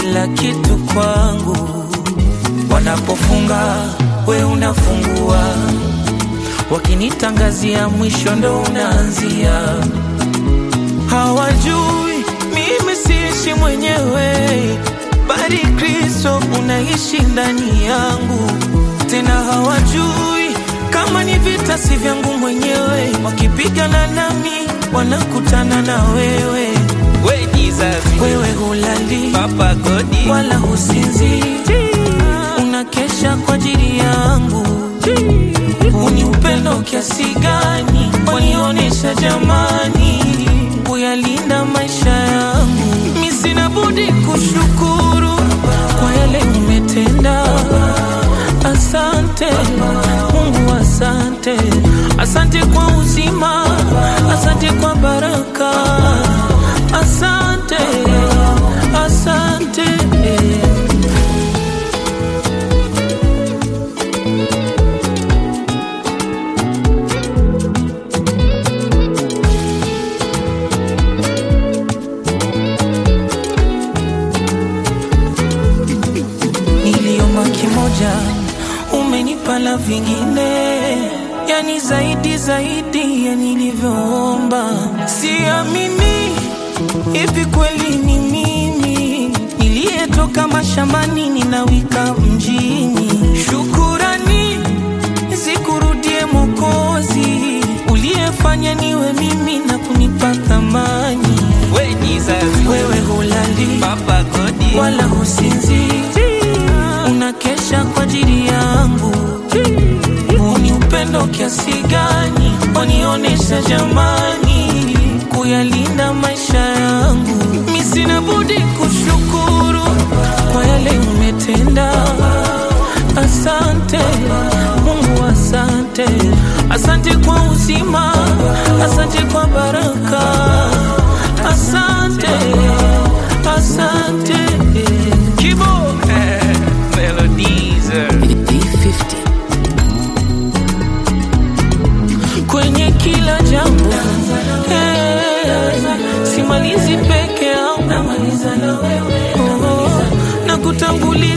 kila kitu kwangu. Wanapofunga we unafungua, wakinitangazia mwisho ndo unaanzia. Hawajui mimi siishi mwenyewe, bali Kristo unaishi ndani yangu. Tena hawajui kama ni vita si vyangu mwenyewe, wakipigana nami wanakutana na wewe. We Jesus, Wewe hulali Papa Godi, wala husinzi, unakesha kwa ajili yangu. Uni upendo kiasi gani wanionyesha jamani, kuyalinda maisha yangu. Mi sina budi kushukuru kwa yale umetenda. Asante Mungu, asante, asante kwa uzima, asante kwa baraka, asante, asante. Niliomba kimoja, umenipa la vingine, yani zaidi zaidi ya nilivyoomba. Siamini hivi kweli ni mimi niliyetoka mashambani ninawika mjini. Shukurani zikurudie Mokozi uliyefanya niwe mimi na kunipa thamani. We Jesus, Wewe hulali Papa Godi, wala husinzi, unakesha kwa ajili yangu. Ni upendo kiasi gani wanionyesha jamani, kuyalinda maisha yangu. Mi sina budi kushukuru kwa yale umetenda. Asante Mungu, asante, asante kwa uzima, asante kwa baraka, asante, asante. Kibo, eh, Melodies, B50. kwenye kila jambo eh, simalizi peke yangu, oh, na kutangulia